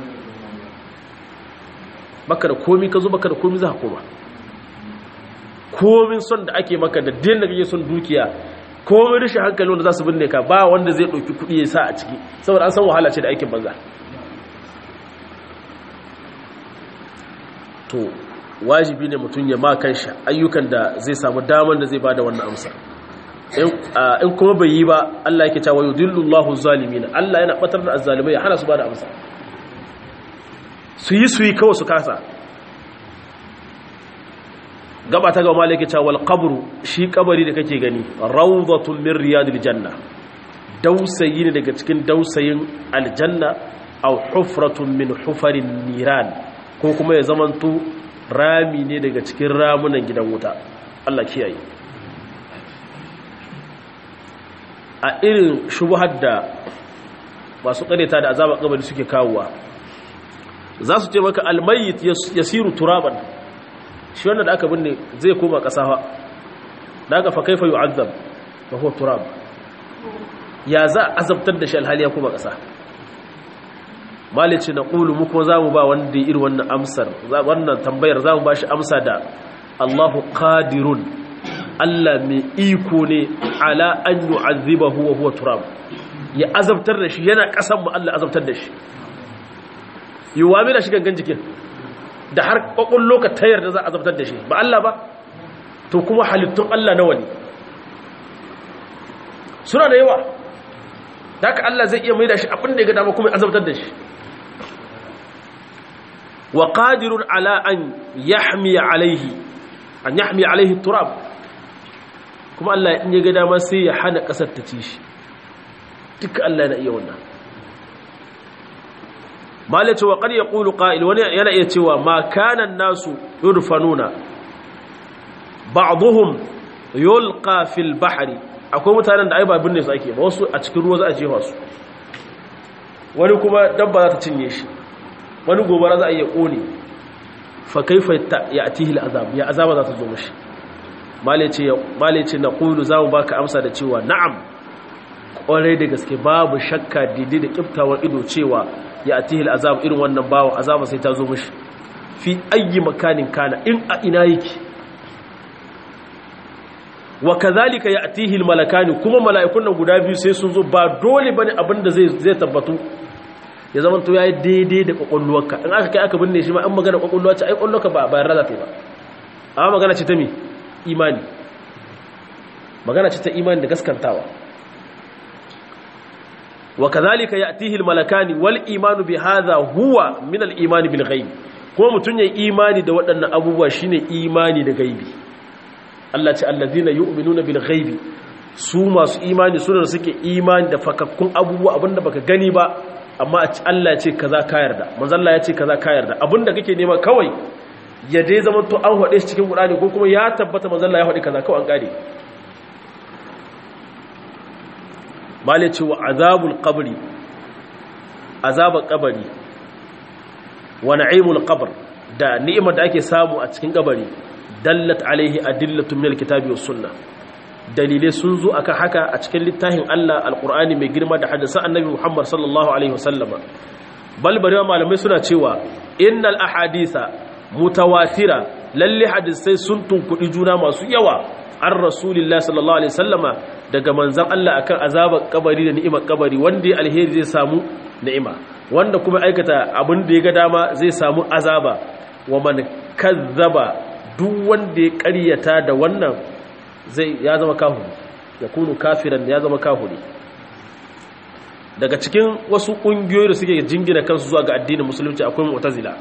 baka da komi ka zo baka da komi za ka koma komin son da ake maka da din da kake son dukiya komin rashin hankali wanda za su binne ka ba wanda zai ɗauki kuɗi ya sa a ciki saboda an san wahala ce da aikin banza to wajibi ne mutum ya ma kanshi ayyukan da zai samu damar da zai ba da wannan amsa in kuma bai yi ba Allah yake cewa yudillullahu zalimin Allah yana batar da azzalimai ya hana su ba da amsa su yi su yi kawai su kasa gaba ta gaba malaki cewa wal qabru shi kabari da kake gani rawdatun min riyadil janna dausayi ne daga cikin dausayin aljanna aw hufratun min hufarin niran ko kuma ya zamanto rami ne daga cikin ramunan gidan wuta Allah kiyaye a irin shubuhar da masu kareta da azabar kabari suke kawowa za su ce maka almayit yasiru turaban shi wanda da aka binne zai koma ƙasa fa da aka fa kaifa yu'azzab wa huwa turab ya za azabtar da shi alhali ya koma ƙasa malici na ƙulu mu kuma za mu ba wanda ya iri wannan amsar wannan tambayar za mu ba shi amsa da allahu qadirun Allah mai iko ne ala an yu'azzibahu wa huwa turab ya azabtar da shi yana kasan mu Allah azabtar da shi yiwa mai da shi gangan jikin da har kokon loka tayar da za a azabtar da shi ba Allah ba to kuma halittun Allah nawa ne suna da yawa da haka Allah zai iya mai da shi abin da ya ga dama kuma azabtar da shi wa qadirun ala an yahmi alaihi an yahmi alaihi turab kuma Allah in ya ga dama sai ya hana kasar ta ci shi duka Allah na iya wannan malace wa qad yaqulu qa'il wani yana iya cewa ma kana nasu yurfanuna ba'dhum yulqa fil bahri akwai mutanen da ai ba binne su ake ba wasu a cikin ruwa za a jefa su wani kuma dabba za ta cinye shi wani gobara za a iya kone fa kaifa ya'tihi al'azab ya azaba za ta zo mishi malace malace na qulu za mu baka amsa da cewa na'am kwarai da gaske babu shakka didi da kiftawar ido cewa ya atihil azab irin wannan bawo azaba sai ta zo mishi fi ayi makanin kana in a ina yake wa kazalika ya atihil malakani kuma mala'ikun nan guda biyu sai sun zo ba dole bane abinda zai zai tabbatu ya zama to yayi daidai da kokolluwarka in aka kai aka binne shi ma an magana kokolluwa ce ai kokolluwarka ba bayan raza ta ba amma magana ce ta me imani magana ce ta imani da gaskantawa وكذلك يأتيه الملكان والإيمان بهذا هو من الإيمان بالغيب kuma mutum ya imani da waɗannan abubuwa shine imani da gaibi Allah ce allazina yu'minuna bil ghaibi su masu imani suna da suke imani da fakakkun abubuwa abinda baka gani ba amma Allah ya ce kaza ka yarda manzo Allah ya ce kaza ka yarda abinda kake nema kawai ya dai zaman to an hade shi cikin Qur'ani ko kuma ya tabbata manzo Allah ya hade kaza kawai an kare mali ce wa azabul qabri azabar kabari wa na'imul qabr da ni'imar da ake samu a cikin kabari dallat alaihi adillatun min alkitabi was sunna dalilai sun zo akan haka a cikin littafin Allah alqur'ani mai girma da hadisan annabi Muhammad sallallahu alaihi wasallama bal bari malamai suna cewa innal ahaditha mutawatira lalle hadisai sun tunkudi juna masu yawa an rasulillah sallallahu alaihi wasallama daga manzan Allah akan azabar kabari da ni'imar kabari wanda ya alheri zai samu ni'ima wanda kuma aikata abin da ya ga dama zai samu azaba wa man kazzaba duk wanda ya ƙaryata da wannan zai ya zama kafiri ya kunu kafiran ya zama kafiri daga cikin wasu ƙungiyoyi da suke jingina kansu zuwa ga addinin musulunci akwai mu'tazila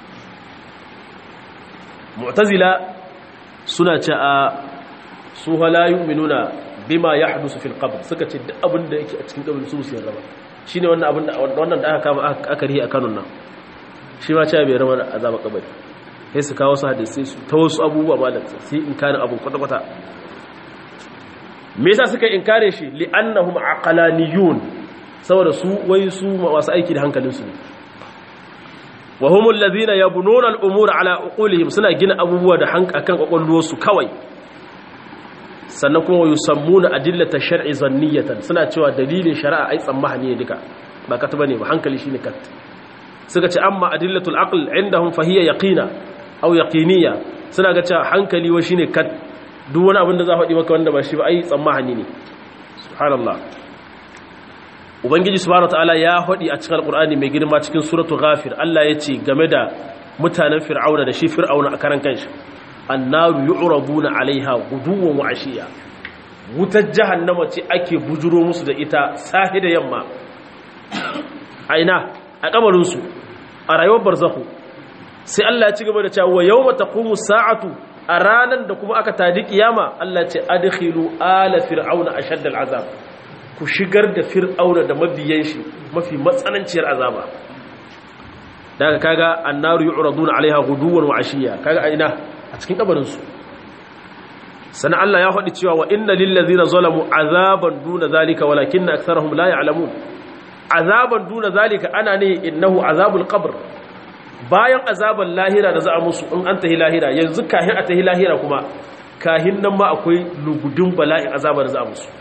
mu'tazila suna ce a su halayu minuna bima ya hadusu fil qabr suka ce duk abin da yake a cikin kabari su su yarda ba shine wannan abin da wannan da aka kama aka rihi a Kano nan shi ma cewa bai rama da azaba kabari sai su kawo su hadisi su ta wasu abubuwa malam sai in kana abu kwata kwata me yasa suka inkare shi li annahum aqlaniyun saboda su wai su masu aiki da hankalin su wa humul ladhina yabnuna al-umura ala uqulihim suna gina abubuwa da hankakan kwakwalwarsu kawai sannan kuma yusammuna adillata shar'i zanniyatan suna cewa dalilin shari'a ai tsammani ne duka ba ka taba ne ba hankali shine kat suka ce amma adillatul aql indahum fa hiya yaqina aw yaqiniya suna ga cewa hankali wa shine kat duk wani abin da za faɗi maka wanda ba shi ba ai tsammani ne subhanallah ubangiji subhanahu wataala ya faɗi a cikin alqur'ani mai girma cikin suratul ghafir Allah ya ce game da mutanen fir'auna da shi fir'auna a karan kanshi annaru yu'rabuna alaiha guduwan wa ashiya wutar jahannama ce ake bujuro musu da ita sahi da yamma a ina a kamarin su a rayuwar barzahu sai Allah ya ci gaba da cewa yawma taqumu sa'atu a ranan da kuma aka tadi kiyama Allah ce adkhilu ala fir'auna ashadd al'azab ku shigar da fir'auna da mabiyan shi mafi matsananciyar azaba daga kaga annaru yu'raduna alaiha guduwan wa ashiya kaga a ina a cikin kabarinsu sannan Allah ya faɗi cewa wa inna lillazina zalamu azaban duna zalika walakinna aktharuhum la ya'lamun azaban duna zalika ana ne innahu azabul qabr bayan azaban lahira da za a musu in an tahi lahira yanzu kahin a tahi lahira kuma kahin nan ma akwai lugudun bala'in azabar da za a musu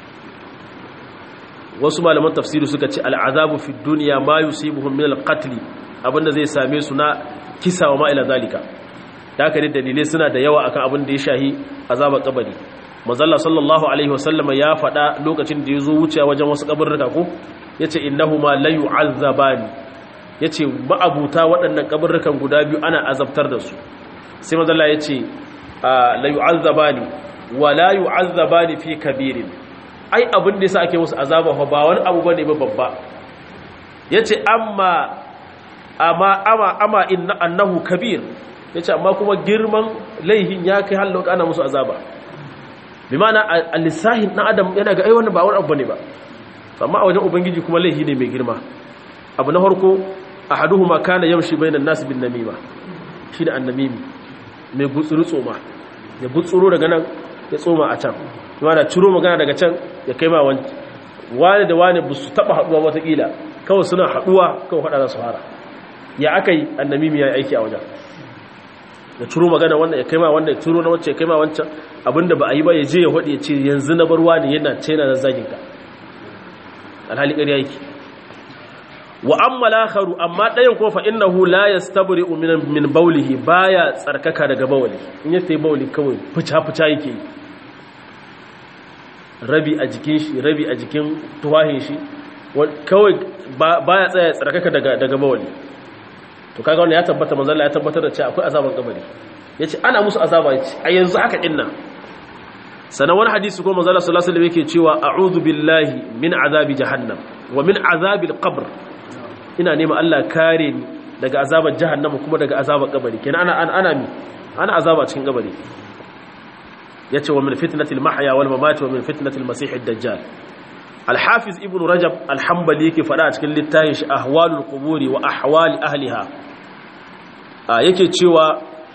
wasu malaman tafsiri suka ce al'azabu fi duniya ma yusibuhum min al-qatl abinda zai same su na kisa wa ma ila zalika da haka dalilai suna da yawa akan abin da ya shahi azabar kabari manzalla sallallahu alaihi wasallama ya faɗa lokacin da ya zo wucewa wajen wasu kaburruka ko yace innahuma la yu'azzabani yace ma'abuta waɗannan kaburrukan guda biyu ana azabtar da su sai manzalla yace la yu'azzabani wa la yu'azzabani fi kabirin ai abin da yasa ake musu azaba fa ba wani abu bane ba babba yace amma amma ama ama inna annahu kabir yace amma kuma girman laihin ya kai hallo ana musu azaba bi ma'ana al-lisahin na adam yana ga ai wannan ba wani abu bane ba amma a wajen ubangiji kuma laihi ne mai girma abu na farko ahaduhuma kana yamshi bainan nas bin namima shi da annamimi mai gutsuru tsoma ya gutsuro daga nan ya tsoma a can kuma da ciro magana daga can ya kai ma wani wani da wani ba su taba haduwa watakila kawai suna haduwa kawai hada za su fara ya aka yi annamimi ya yi aiki a wajen ya ciro magana wannan ya kai ma wanda ya ciro na wacce ya kai ma wancan abinda ba a yi ba ya je ya haɗe ya ce yanzu na bar wani yana ce yana zazzagin ka alhali ƙarya yake wa amma lakharu amma ɗayan kuma fa innahu la yastabri'u min min bawlihi baya tsarkaka daga bawli in ya tayi bawli kawai fuca fuca yake yi rabi a jikin shi rabi a jikin tuwahin shi kawai baya tsaya tsarkaka daga daga bawli to kaga wannan ya tabbata manzo Allah ya tabbatar da cewa akwai azaban kabari yace ana musu azaba yace a yanzu haka dinnan sanan wani hadisi ko manzo Allah sallallahu alaihi wasallam yake cewa a'udhu billahi min azabi jahannam wa min azabil qabr ina nema Allah kare ni daga azabar jahannama kuma daga azabar kabari kenan ana ana mi ana azaba cikin kabari yace wa min fitnatil mahya wal mamat wa min fitnatil masih ad-dajjal al-hafiz ibn rajab al-hanbali yake fada a cikin littafin shi ahwalul quburi wa ahwali ahliha yake cewa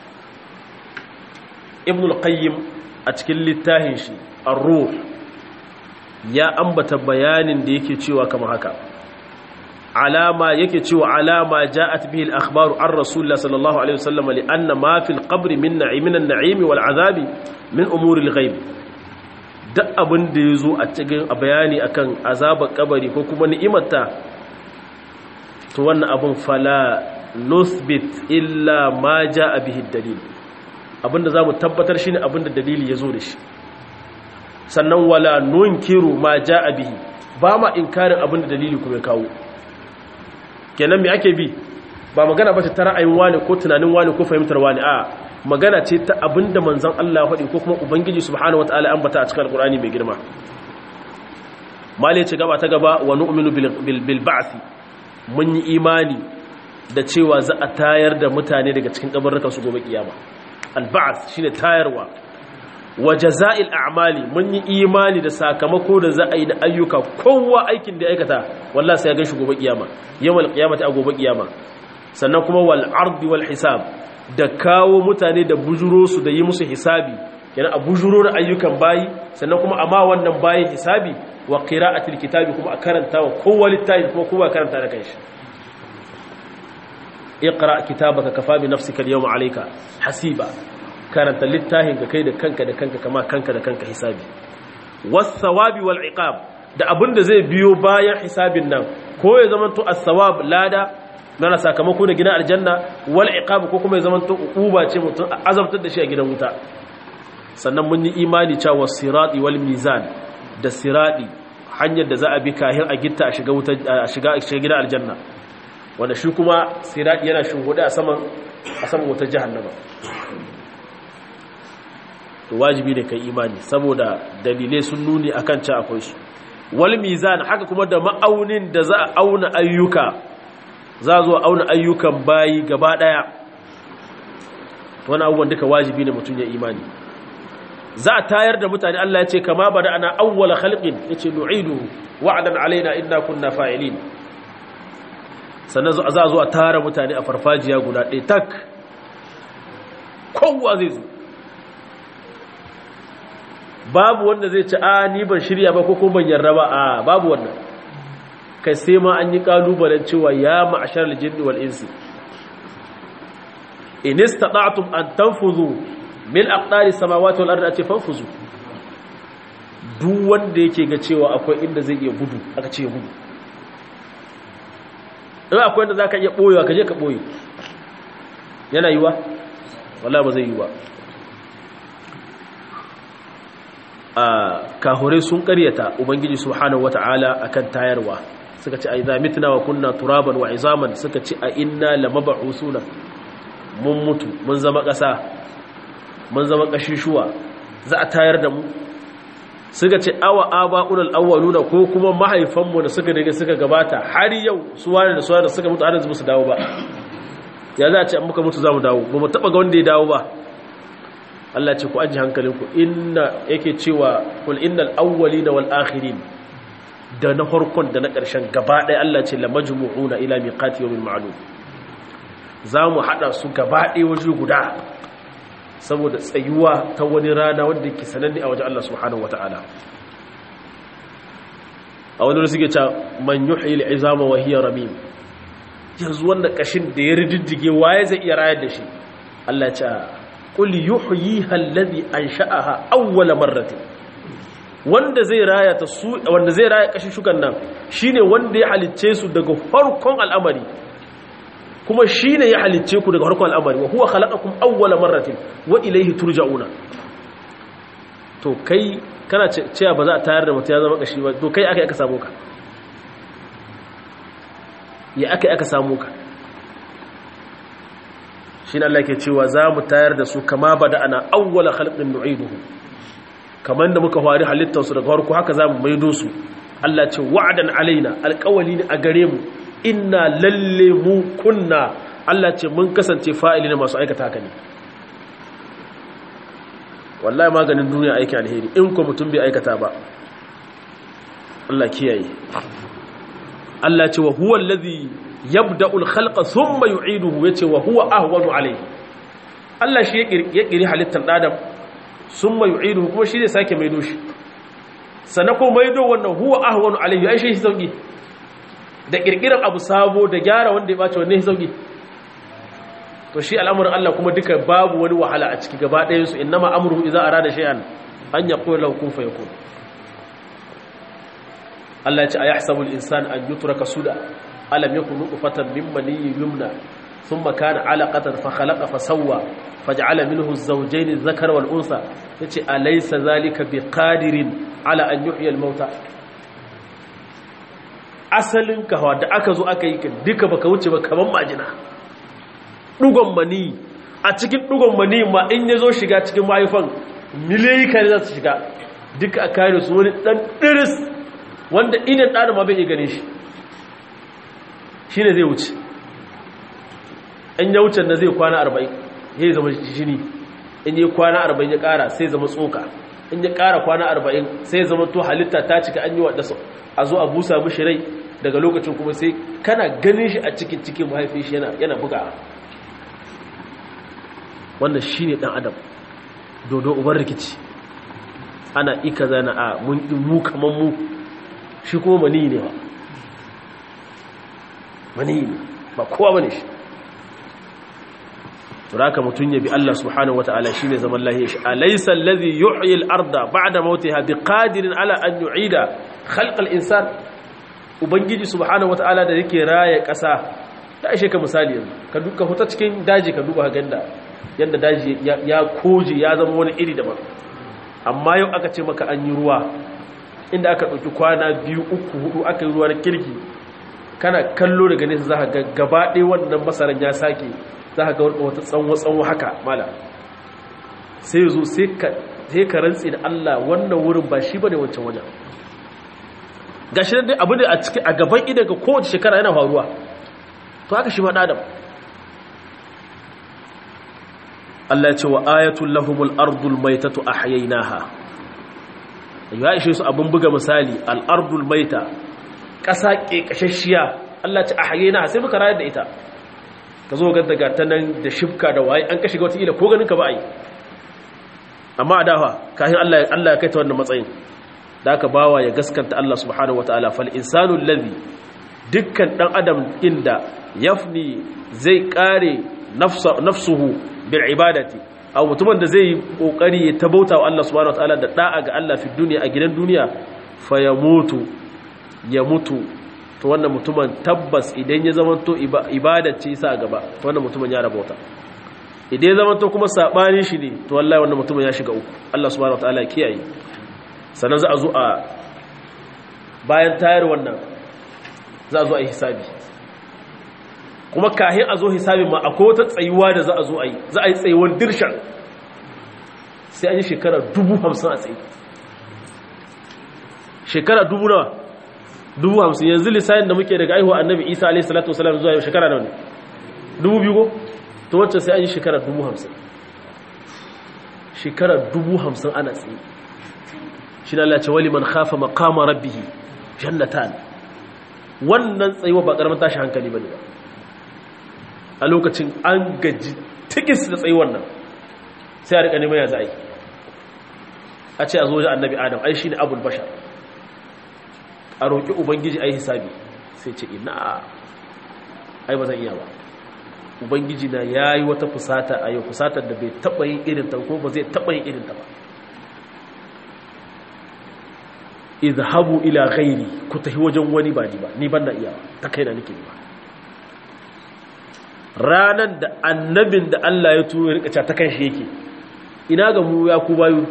ibn al-qayyim a cikin littafin shi ar-ruh ya ambata bayanin da yake cewa kamar haka alama yake cewa alama ja'at bihi al-akhbaru an rasulullah sallallahu alaihi wasallam li anna ma fil qabri min na'imin an-na'imi wal azabi min umuri al-ghaib duk abin da yazo a cikin bayani akan azabar kabari ko kuma ni'imarta to wannan abun fala nuthbit illa ma ja'a bihi ad-dalil abinda zamu tabbatar shine abinda dalili yazo da shi sannan wala nunkiru ma ja'a bihi ba ma inkarin abinda dalili kuma ya kawo kenan me ake bi ba magana ba ta ra'ayin wani ko tunanin wani ko fahimtar wani a magana ce ta abinda manzon Allah faɗi ko kuma ubangiji subhanahu wataala an bata a cikin alqur'ani mai girma mali ce gaba ta gaba wa nu'minu bil bil ba'th mun yi imani da cewa za a tayar da mutane daga cikin kabarrukan su gobe kiyama al ba'th shine tayarwa wa jaza'il a'mali mun yi imani da sakamako da za a yi da ayyuka kowa aikin da aikata wallahi sai ya ga shi gobe kiyama yawmal qiyamati a gobe kiyama sannan kuma wal ardi wal hisab da kawo mutane da bujuro su da yi musu hisabi kenan a bujuro da ayyukan bayi sannan kuma amma wannan bayi hisabi wa qira'atil kitabi kuma a karanta wa kowa littafi kuma kowa karanta da kanshi iqra kitabaka kafa bi nafsika al-yawma alayka hasiba karanta littafin ka kai da kanka da kanka kama kanka da kanka hisabi was-sawabi wal iqab da abinda zai biyo bayan hisabin nan ko ya zamanto as-sawab lada nana sakamako da gidan aljanna wal iqab ko kuma ya zamanto uba ce mutum azabtar da shi a gidan wuta sannan mun yi imani cewa sirati wal mizan da sirati hanyar da za a bi kahin a gitta a shiga wuta a shiga a shiga gidan aljanna wanda shi kuma sirati yana shingude a saman a saman wutar jahannama to wajibi ne kai imani saboda dalilai sun nuni akan ci akwai su wal mizan haka kuma da ma'aunin da za a auna ayyuka za a zo auna ayyukan bayi gaba daya wani abubuwan duka wajibi ne mutum ya imani za a tayar da mutane Allah ya ce kama bada ana awwala khalqin yace nu'iduhu wa'dan alaina inna kunna fa'ilin sannan za a zo a tara mutane a farfajiya guda ɗaya tak kowa zai zo babu wanda zai ci a ni ban shirya ba ko ko ban yarda ba a babu wannan kai sai ma an yi kalubalen cewa ya ma'ashar aljinni wal insi in istata'tum an tanfuzu min aqdari samawati wal ardi ati fanfuzu duk wanda yake ga cewa akwai inda zai iya gudu aka ce gudu in akwai inda zaka iya boyewa ka je ka boye yana yiwa wallahi ba zai yi ba a kahure sun karyata ubangiji subhanahu wata'ala akan tayarwa suka ce a idza mitna wa kunna turaban wa izaman suka ce a inna lamab'usuna mun mutu mun zama ƙasa mun zama ƙashishuwa za a tayar da mu suka ce awa aba'ul awwaluna ko kuma mahaifanmu da suka daga suka gabata har yau su wani da su wani da suka mutu har yanzu su dawo ba ya za a ce an muka mutu za mu dawo ba mu taɓa ga wanda ya dawo ba Allah ce ku aji hankalinku inna yake cewa kul innal awwalina wal akhirin da na farkon da na ƙarshen gaba ɗaya Allah ce lamajmu'una ila miqati yawmin ma'lum za mu haɗa su gaba ɗaya waje guda saboda tsayuwa ta wani rana wanda ke sananne a wajen Allah subhanahu wata'ala a wani suke ta man yuhyi al'izama wa hiya ramim yanzu wanda kashin da ya riddige waye zai iya rayar da shi Allah ya ce qul yuhyiha alladhi ansha'aha awwala marratin wanda zai raya ta su wanda zai raya kashin shukan nan shine wanda ya halicce su daga farkon al'amari kuma shine ya halicce ku daga farkon al'amari wa huwa khalaqakum awwala marratin wa ilayhi turja'una to kai kana cewa ba za a tayar da mutum ya zama kashi ba to kai aka aka samu ka ya aka aka samu ka shine Allah yake cewa za mu tayar da su kama bada ana awwala khalqin nu'iduhu kamar da muka fari halittar su daga farko haka za mu maido su Allah ce wa'adan alaina alƙawali ne a gare mu inna lalle mu kunna Allah ce mun kasance fa'ili ne masu aikata haka ne wallahi maganin duniya aiki alheri in ko mutum bai aikata ba Allah kiyaye Allah ce wa huwa allazi yabda'ul khalqa thumma yu'iduhu yace wa huwa ahwanu alayhi Allah shi ya kiri halittar adam thumma yu'iduhu kuma shi zai sake maido shi sannan ko maido wannan huwa ahwanu alayhi ai shi sauki da kirkirar abu sabo da gyara wanda ya bace wanne sauki to shi al'amuran Allah kuma duka babu wani wahala a ciki gaba ɗayan su innama amruhu idza arada shay'an an yaqula lahu kun fayakun Allah ya ce ayahsabu al-insan an yutraka suda alam yakun nutfatan min maniyyin yumna thumma kana 'alaqatan fa khalaqa fa sawwa faj'ala minhu az-zawjayn adh-dhakara wal unsa yace alaysa zalika biqadirin ala an yuhyi al-mauta asalin kawa da aka zo aka yi ka duka baka wuce ba kaman majina dugon mani a cikin dugon mani ma in ya zo shiga cikin mahaifan miliyoyi kare za su shiga duka a kare su wani dan diris wanda idan ɗana ma bai iya gane shi shi ne zai wuce in ya wuce da zai kwana arba'in ya zama jini in yi kwana arba'in ya ƙara sai zama tsoka in ya ƙara kwana arba'in sai zama to halitta ta cika an yi wa ɗasa a zo a busa mishi rai daga lokacin kuma sai kana ganin shi a cikin cikin mahaifin shi yana buga wannan shi ne ɗan adam dodo uban rikici ana ika zana a mun mu kamar mu shi kuma mani ne ba mani ne ba kowa bane shi turaka mutun yabi Allah subhanahu wataala shine zaman lahiya shi alaysa allazi yuhyi al-arda ba'da mautiha biqadirin ala an yu'ida khalq al-insan ubangiji subhanahu wataala da yake raye kasa da ashe ka misali yanzu ka duka huta cikin daji ka duba ganda yanda daji ya koje ya zama wani iri daban amma yau aka ce maka an yi ruwa inda aka ɗauki kwana biyu uku hudu aka yi ruwa na kirki kana kallo daga nesa za ka ga gaba ɗaya wannan masaran ya sake za ka ga wata tsanwo-tsanwo haka mala sai zo sai ka rantsi da Allah wannan wurin ba shi ba ne wancan wajen ga shi dai abu da a ciki a gaban idan ga kowace shekara yana faruwa to haka shi ma ɗadam Allah ya ce wa ayatul lahumul ardul maitatu ahyaynaha ya ishe su abin buga misali al'ardul maita ƙasa ƙeƙashashiya Allah ce a haye na sai muka rayar da ita ka zo ga daga ta nan da shifka da waye an kashe ga wata ko ganin ka ba a yi amma a dawa kayan Allah ya kai ta wannan matsayin da aka bawa ya gaskanta Allah subhanahu wa ta'ala fal insanu ladhi dukkan dan adam inda yafni zai kare nafsuhu bil ibadati a mutumin da zai yi kokari ya tabauta wa Allah subhanahu wataala da da'a ga Allah fi duniya a gidan duniya fa ya mutu ya mutu to wannan mutumin tabbas idan ya zama to ibada ce sa gaba to wannan mutumin ya rabauta idan zama to kuma sabanin shi ne to wallahi wannan mutumin ya shiga uku Allah subhanahu wataala ya kiyaye sannan za a zo a bayan tayar wannan za a zo a yi hisabi kuma kahin a zo hisabin ma akwai wata tsayuwa da za a zo a yi za a yi tsayuwar dirshan sai an yi shekara dubu hamsin a tsaye shekara dubu nawa dubu hamsin yanzu lissayin da muke daga aihuwa annabi isa alaihi salatu wasalam zuwa yau shekara nawa ne dubu biyu ko to wacce sai an yi shekara dubu hamsin shekara dubu hamsin ana tsaye shi na lalace wali man khafa maqama rabbihi jannatan wannan tsayuwa ba karamin tashi hankali bane ba a lokacin an gaji tikis da tsayuwar nan sai a rika neman ya za a yi a ce a zo da annabi adam ai shine abul bashar a roƙi ubangiji ai hisabi sai ce ina ai ba zan iya ba ubangiji na ya yi wata fusata a yau fusatar da bai taɓa yin irinta ko ba zai taɓa yin irinta ba izhabu ila ghairi ku tafi wajen wani ba ni ba ni ban da iya ta kai na nake ba ranan da annabin da Allah ya turo ya rika ta kan shi yake ina ga mu ya ku bayu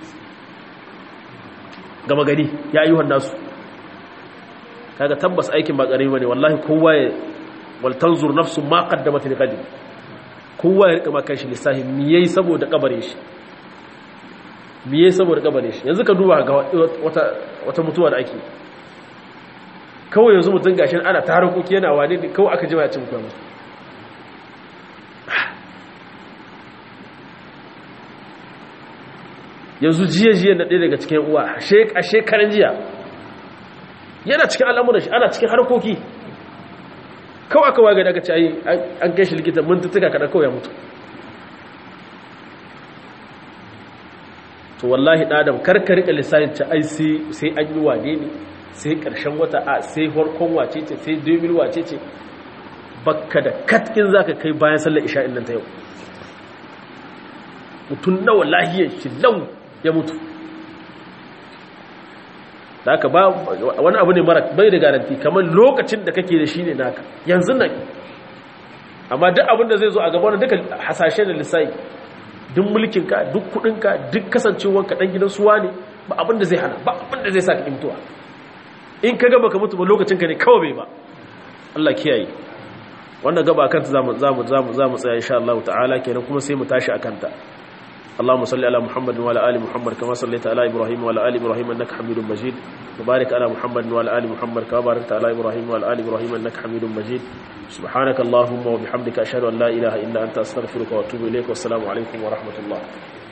gama gani ya ayyuhan nasu kaga tabbas aikin ba ƙarami bane wallahi kowa ya wal tanzur nafsu ma qaddamat li qadim kowa ya rika ma kanshi lissahi me yayi saboda kabare shi me yayi saboda kabare shi yanzu ka duba ga wata wata mutuwa da ake kawai yanzu mutun gashin ana tarakoki yana wane ne kawai aka jima ya ci mutuwa musu yanzu jiya-jiya na ɗaya daga cikin uwa a shekaran jiya yana cikin al'amuran shi ana cikin harkoki kawai aka waga daga cayi an kai shi likita mintuttuka kaɗan kawai ya mutu to wallahi ɗadam karkarika lissahin ci ai sai an yi wane ne sai ƙarshen wata a sai farkon wace ce sai domin wace ce bakka da katkin za ka kai bayan sallar isha'in nan ta yau mutum nawa lahiyar shi lau ya mutu da haka ba wani abu ne mara bai da garanti kamar lokacin da kake da shi ne naka yanzu nan amma duk abin da zai zo a gaba wani duka hasashe da lissayi duk mulkinka duk kudinka duk kasancewarka dan gidan suwa ne ba abin da zai hana ba abin da zai sa ka mutuwa in ka gaba ka mutu ba lokacinka ne kawai bai ba Allah kiyaye wannan gaba kanta zamu zamu zamu zamu tsaya insha Allah ta'ala kenan kuma sai mu tashi akanta اللهم صل على محمد وعلى ال محمد كما صليت على ابراهيم وعلى ال ابراهيم انك حميد مجيد وبارك على محمد وعلى ال محمد كما باركت على ابراهيم وعلى ال ابراهيم انك حميد مجيد سبحانك اللهم وبحمدك اشهد ان لا اله الا انت استغفرك واتوب اليك والسلام عليكم ورحمه الله